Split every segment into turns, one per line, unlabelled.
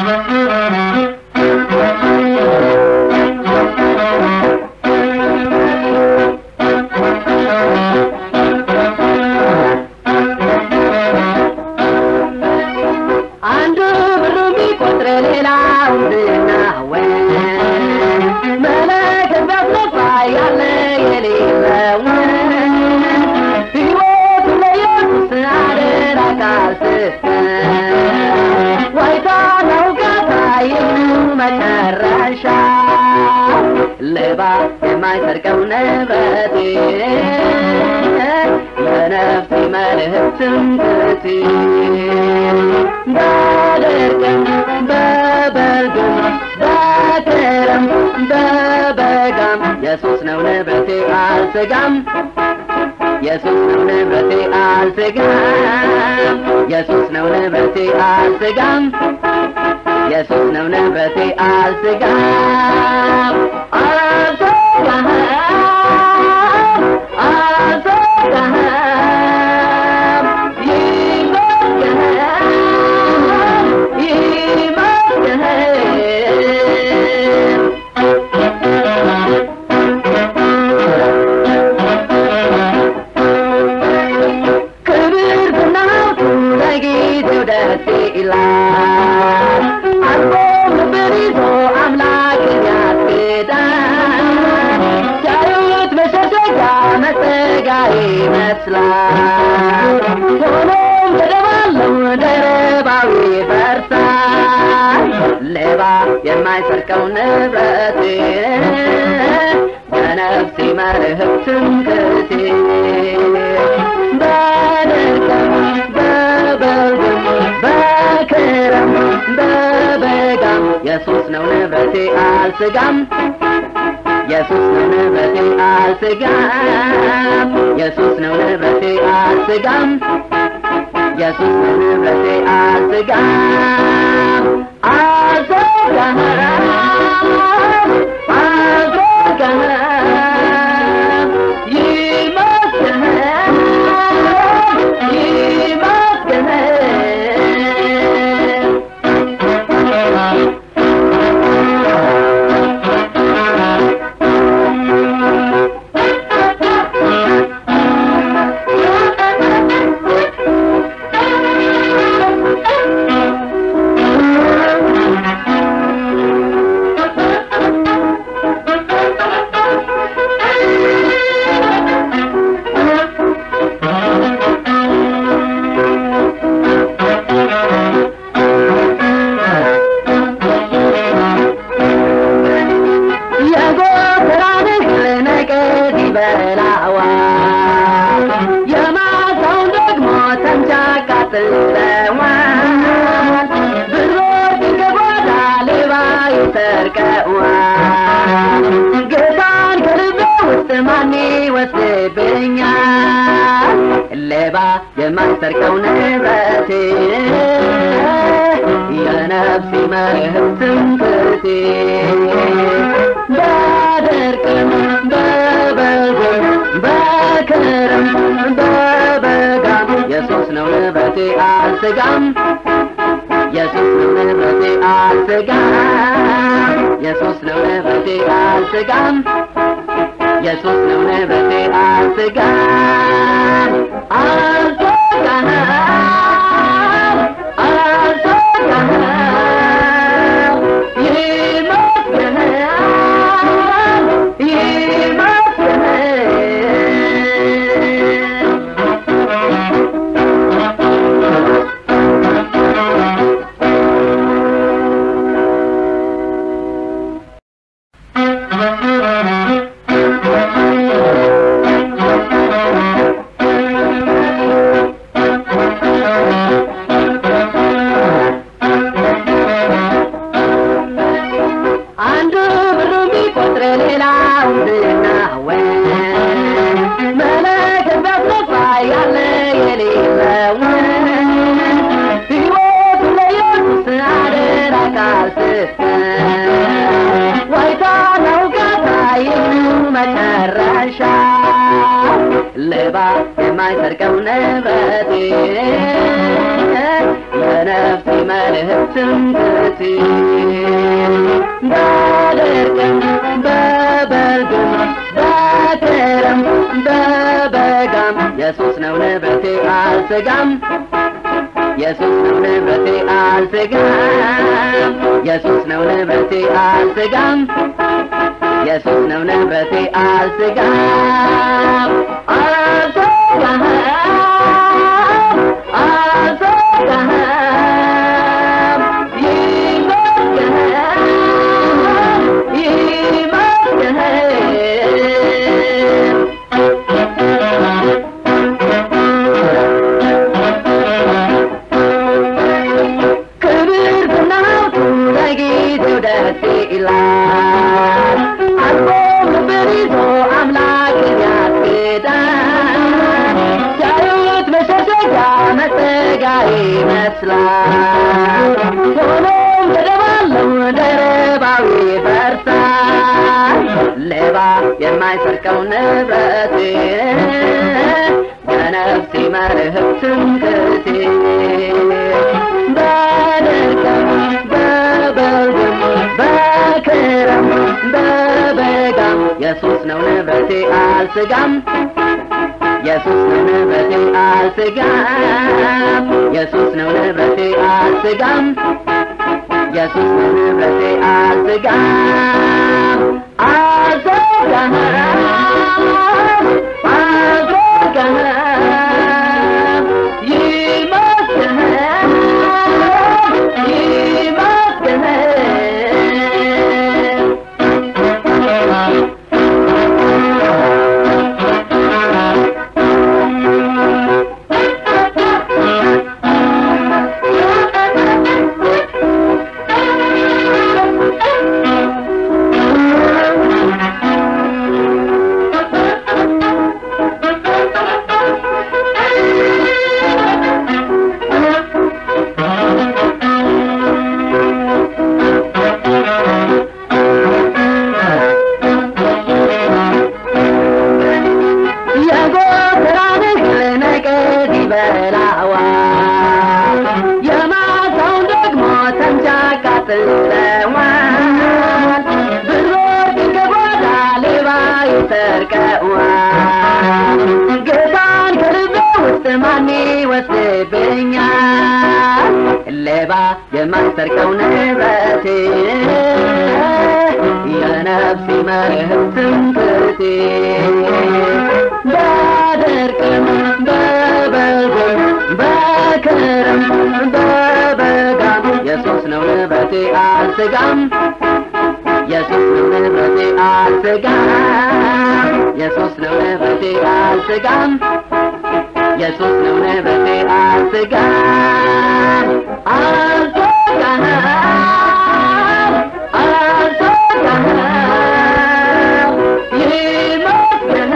አንዱ ብሩ ቢቆጥር ሌላው ዝናወ መለከት ቢያስነፋ ያለ የሌለው ሕይወቱ ለኢየሱስ አደራ ካልሰጠ ዋይታ ነው ጋታ ይህኑ መጨረሻ ሌባ የማይሰርቀው ንብረቴ የነፍሴ መልህቅ ትምክህቴ በድርቅም በበልግም በክረም በበጋም ኢየሱስ ነው ንብረቴ አልሰጋም ኢየሱስ ነው ንብረቴ አልሰጋም ኢየሱስ ነው ንብረቴ አልሰጋም ኢየሱስ ነው ንብረቴ አልሰጋም አልሰጋም አልሰጋም ይመስገን ይመስገን ክብር ዝናቱ ለጊዜው ደስ ይላል አልፎ ልብን ይዞ አምላክን ያስክዳል ሲያዩት መሸሸጊያ መጠጊያ ይመስላል ሆኖም ተደባለው ደረባው ይፈርሳል ሌባ የማይሰርቀው ንብረቴ በነፍሴ መልህቅ ትምክህቴ በድርቅም በበልግም በክረም በበጋም ኢየሱስ ነው ንብረቴ አልስጋም ኢየሱስ ነው ንብረቴ አልስጋም ኢየሱስ ነው ንብረቴ አልስጋም ኢየሱስ ነው ንብረቴ አልስጋም አልስጋም አልስጋም ይመስገን የጎተራን እህል ነቀዝ ይበላዋል የማሳውን ደግሞ ተምች ያቃጥለዋል ብሮች ከጓዳ ሌባ ይሰርቀዋል ጌታን ከልቤ ውስጥ ማን ይወስድብኛል ሌባ የማይሰርቀው ንብረቴ የነፍሴ መልህቅ ትምክህቴ በድርቅም በበልግም በክረም በበጋም ኢየሱስ ነው ንብረቴ አልስጋም ኢየሱስ ነው ንብረቴ አልስጋም ኢየሱስ ነው ንብረቴ አልስጋም ኢየሱስ ነው ንብረቴ አልስጋም አልስጋም አልስጋም ይመስገን ይመስገን አንዱ ብሩ ቢቆጥር ሌላው ዝናወ መለከት ቢያስነፋ ያለ የሌለው ሕይወቱ ለኢየሱስ አደራ ካልሰጠ ዋይታ ነው ጋታ ይህኑ መጨረሻ ሌባ የማይ የማይሰርቀው ንብረቴ የነፍሴ መልህቅ ትምክህቴ በድርቅም በበልግም በክረም በበጋም ኢየሱስ ነው ንብረቴ አልስጋም ኢየሱስ ነው ንብረቴ አልስጋም ኢየሱስ ነው ንብረቴ አልስጋም ኢየሱስ ነው ንብረቴ አልስጋም አልስጋም አልስጋም ይመስገን ክብር ዝናቱ ለጊዜው ደስ ይላል አልፎ ክብር ይዞ አምላክን ያስክዳል ሲያዩት መሸሸጊያ መጠጊያ ይመስላል ሆኖም ተደባለው ደረባዊ ይፈርሳል ሌባ የማይሰርቀው ንብረቴ የነፍሴ መልህቅ ትምክህቴ በድርቅም በበልግም በክረም በበጋም ኢየሱስ ነው ንብረቴ አልስጋም ኢየሱስ ነው ንብረቴ አልስጋም ኢየሱስ ነው ንብረቴ አልስጋም ኢየሱስ ነው ንብረቴ አልስጋም አልስጋም አልስጋም ይመስገን ይመስገን የጎተራን እህል ነቀዝ ይበላዋል የማሳውን ደግሞ ተምች ያቃጥለዋል ብሮች ከጓዳ ሌባ ይሰርቀዋል ጌታን ከልቤ ውስጥ ማን ይወስድብኛል ሌባ የማይሰርቀው ንብረቴ የነፍሴ መልህቅ ትምክህቴ በድርቅም በበልግም በክረም በበጋም ኢየሱስ ነው ንብረቴ አልስጋም ኢየሱስ ነው ንብረቴ አልስጋም ኢየሱስ ነው ንብረቴ አልስጋም ኢየሱስ ነው ንብረቴ አልስጋም አልስጋም አልስጋም ይመስገን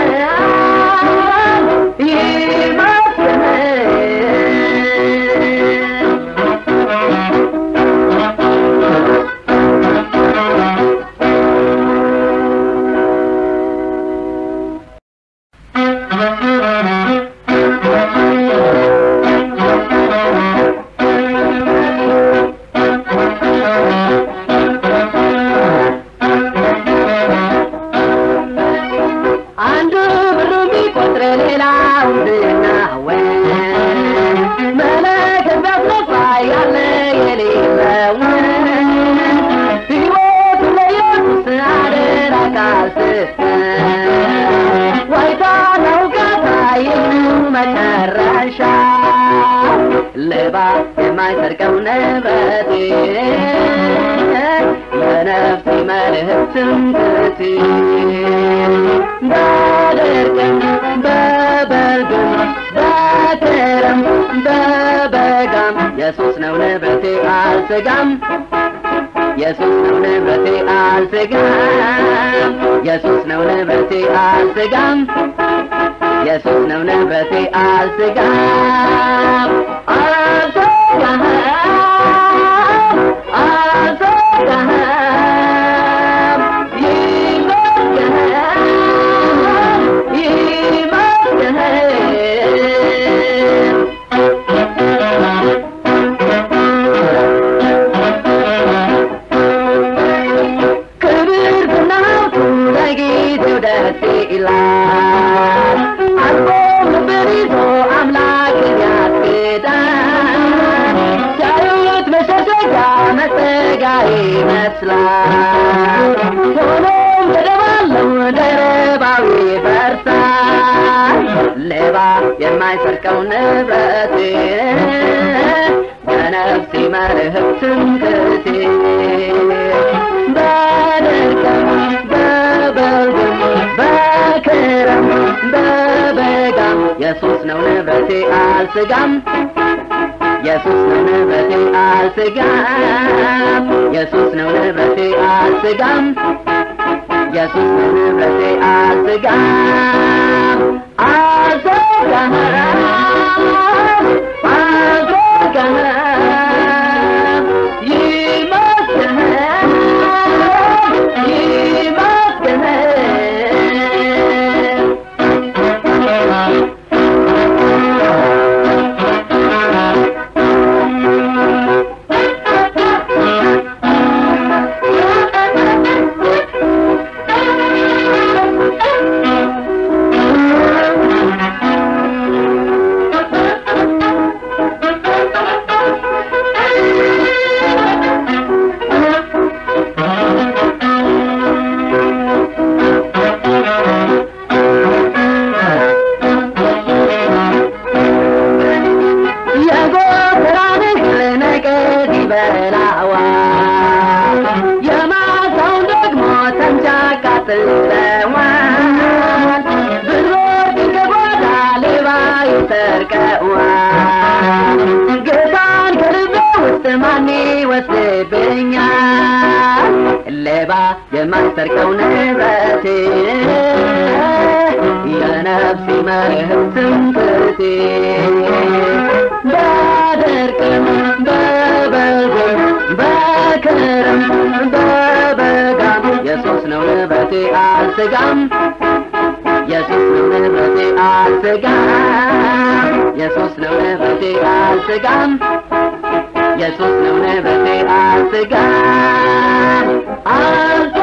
አንዱ ብሩ ቢቆጥር ሌላው ዝናወ መለከት ቢያስነፋ ያለ የሌለው ሕይወቱ ለኢየሱስ አደራ ካልስተ ዋይታና ውጋታ ይህኑ መጨረሻ ሌባ የማይሰርቀው ንብረቴ የነፍሴ መልህቅ ትምክህቴ በድርቅም በበልግም በክረም በበጋም ኢየሱስ ነው ንብረቴ አልስጋም ኢየሱስ ነው ንብረቴ አልስጋም ኢየሱስ ነው ንብረቴ አልስጋም ኢየሱስ ነው ንብረቴ አልስጋም አልስጋም አልስጋም ይመስገን ይመስገን መሸጋ መጠጋ ይመስላል ሆኖም ገደባለው ደረባዊ ይፈርሳል ሌባ የማይሰርቀው ንብረቴ በነፍሴ መርህብ ትምክህቴ በድርቅም በበልግም በክረም በበጋም የሱስ ነው ንብረቴ አልስጋም የሱስ ነው ንብረቴ አልስጋም የሱስ ነው ንብረቴ አልስጋም የሱስ ነው ንብረቴ አልስጋም አልስጋም አልስጋም ይመስገን ይመስገን የጎተራን እህል ነቀዝ ይበላዋል የማሳውን ደግሞ ተምች ያቃጥለዋል ብሮች ከጓዳ ሌባ ይሰርቀዋል ጌታን ከልቤ ውስጥ ማን ይወስድብኛል ሌባ የማይሰርቀው ንብረቴ የነፍሴ መርህብ ትምክህቴ በድርቅም በበልግም በክረም በበጋም የሱስ ነው ንብረቴ አልስጋም የሱስ ነው ንብረቴ አልስጋም የሱስ ነው ንብረቴ አልስጋም የሱስ ነው ንብረቴ አልስጋም አልስጋም